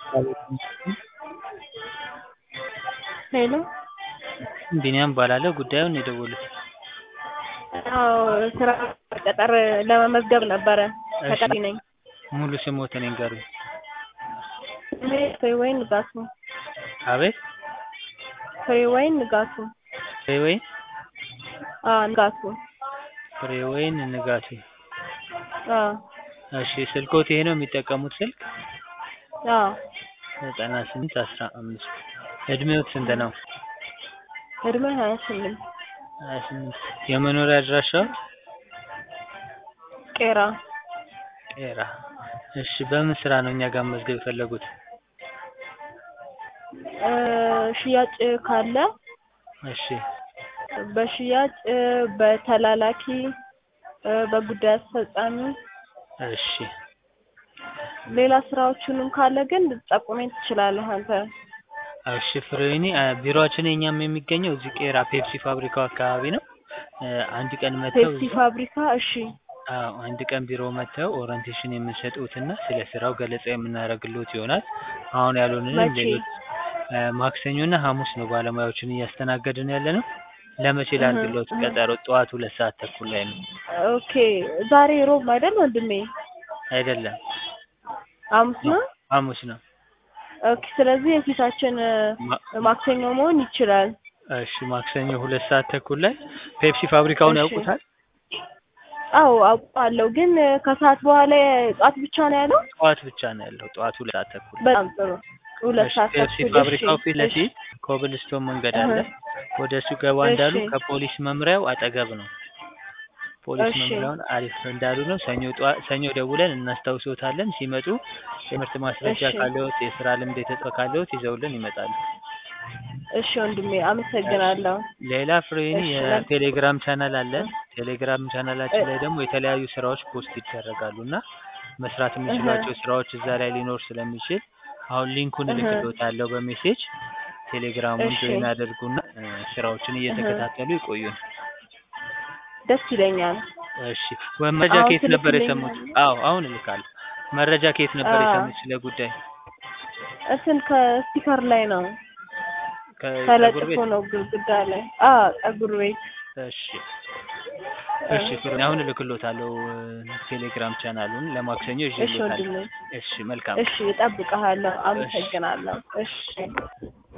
ሄሎ ቢኒያም እባላለሁ ጉዳዩን ነው የደወሉት? አዎ ስራ ቅጥር ለመመዝገብ ነበረ ተቀጣሪ ነኝ። ሙሉ ስምዎትን ይንገሩኝ? ስሜ ፍሬወይን ንጋቱ። አቤት ፍሬወይን ንጋቱ። ፍሬወይን አዎ ንጋቱ። ፍሬወይን ንጋቱ። አዎ እሺ ስልክዎት ይሄ ነው የሚጠቀሙት ስልክ? አዎ ዘጠና ስምንት አስራ አምስት እድሜዎት ስንት ነው? እድሜ ሀያ ስምንት ሀያ ስምንት የመኖሪያ አድራሻዎት? ቄራ ቄራ እሺ በምን ስራ ነው እኛ ጋር መመዝገብ የፈለጉት? እ ሽያጭ ካለ እሺ በሽያጭ በተላላኪ እ በጉዳይ አስፈጻሚ እሺ ሌላ ስራዎችንም ካለ ግን ልትጠቁመኝ ትችላለህ አንተ። እሺ ፍሬወይኒ ቢሮአችን የኛም የሚገኘው እዚህ ቄራ ፔፕሲ ፋብሪካው አካባቢ ነው። እ አንድ ቀን መጥተው ፔፕሲ ፋብሪካ እሺ አዎ አንድ ቀን ቢሮ መጥተው ኦሪንቴሽን የምንሰጥዎትና ስለ ስራው ገለጻ የምናደርግልዎት ይሆናል። አሁን ያሉንን መቼ? ሌሎች እ ማክሰኞና ሐሙስ ነው ባለሙያዎችን እያስተናገድን ያለነው። ለመቼ እህ ላድርግልዎት እህ ቀጠሮ? ጠዋት ሁለት ሰዓት ተኩል ላይ ነው። ኦኬ ዛሬ ሮብ አይደል ወንድሜ? አይደለም ሐሙስ ነው? ሐሙስ ነው። ኦኬ ስለዚህ የፊታችን ማ- ማክሰኞ መሆን ይችላል። እሺ ማክሰኞ ሁለት ሰዓት ተኩል ላይ ፔፕሲ ፋብሪካውን እሺ ያውቁታል? አዎ አውቀዋለሁ ግን ከሰዓት በኋላ ጠዋት ብቻ ነው ያለው? ጠዋት ብቻ ነው ያለው። ጠዋት ሁለት ሰዓት ተኩል በጣም ጥሩ ሁለት እሺ ሰዓት ፔፕሲ ተኩል እሺ ፋብሪካው ፊት እሺ ለፊት ኮብልስቶን መንገድ አለ። እህ ወደ እሱ ገባ እሺ እንዳሉ ከፖሊስ መምሪያው አጠገብ ነው። ፖሊስ እሺ መምሪያውን አሪፍ እንዳሉ ነው። ሰኞ ጠዋ ሰኞ ደውለን እናስታውሶታለን። ሲመጡ የትምህርት ማስረጃ እሺ ካለዎት፣ የስራ ልምድ የተጻፈ ካለዎት ይዘውልን ይመጣሉ። እሺ ወንድሜ እሺ አመሰግናለሁ። ሌላ ፍሬወይኒ እሺ ለ- የቴሌግራም ቻናል አለን። እህ ቴሌግራም እ ቻናላችን ላይ ደግሞ የተለያዩ ስራዎች ፖስት ይደረጋሉ እና መስራት እህ የሚችሏቸው ስራዎች እዛ ላይ ሊኖር ስለሚችል አሁን ሊንኩን እህ እልክልዎታለሁ በሜሴጅ ቴሌግራሙን እሺ ጆይን አድርጉና እ ስራዎችን እህ እየተከታተሉ ይቆዩን። ደስ ይለኛል። እሺ ወይ መረጃ አሁን ከየት ነበር የሰሙት? ትልክልኛለህ? አዎ አሁን እልካለሁ። መረጃ ከየት ነበር አዎ የሰሙት ስለ ጉዳይ? እንትን ከስቲከር ላይ ነው ከፀጉር ተለጥፎ ቤት? ነው ግድግዳ ላይ። አዎ ፀጉር ቤት። እሺ እ እሺ ፍሬወይኒ አሁን እልክልዎታለሁ እ ቴሌግራም ቻናሉን ለማክሰኞ እሺ ይዤልዎታለሁ። ወንድሜ እሺ መልካም እሺ እጠብቅሃለሁ። እሺ አመሰግናለሁ። እሺ